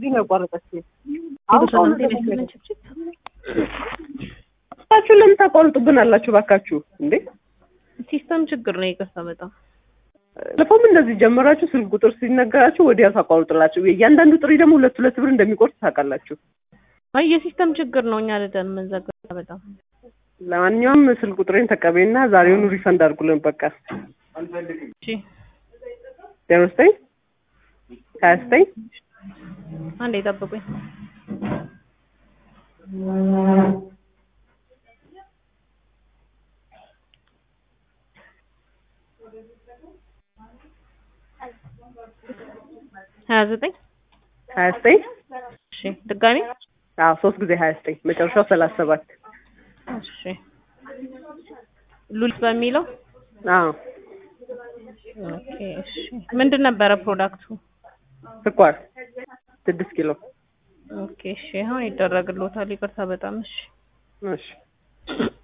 በዚህ ነው ያቋረጠችው። የተሰማን ጤና ይስጥልን ችብችብ ባካችሁ ለምን ታቋርጡብን አላችሁ? ባካችሁ እንዴ ሲስተም ችግር ነው። ይቅርታ በጣም ለፎም እንደዚህ ጀመራችሁ። ስልክ ቁጥር ሲነገራችሁ ወዲያው ታቋርጡላችሁ። እያንዳንዱ ጥሪ ደግሞ ሁለት ሁለት ብር እንደሚቆርጥ ታውቃላችሁ። አይ የሲስተም ችግር ነው። እኛ ልደን የምንዘጋ በጣም ለማንኛውም ስልክ ቁጥሬን ተቀበይና ዛሬውኑ ሪፈንድ አድርጉልን። በቃ እሺ ዜሮ ዘጠኝ ሀያ ዘጠኝ አንዴ ጠብቁኝ። ሀያ ዘጠኝ ሀያ ዘጠኝ እሺ ድጋሚ አዎ ሶስት ጊዜ ሀያ ዘጠኝ መጨረሻው ሰላሳ ሰባት እሺ ሉሊት በሚለው አዎ ኦኬ እሺ ምንድን ነበረ ፕሮዳክቱ? ስኳር ስድስት ኪሎ ኦኬ እሺ አሁን ይደረግልዎታል። ይቅርታ በጣም እሺ እሺ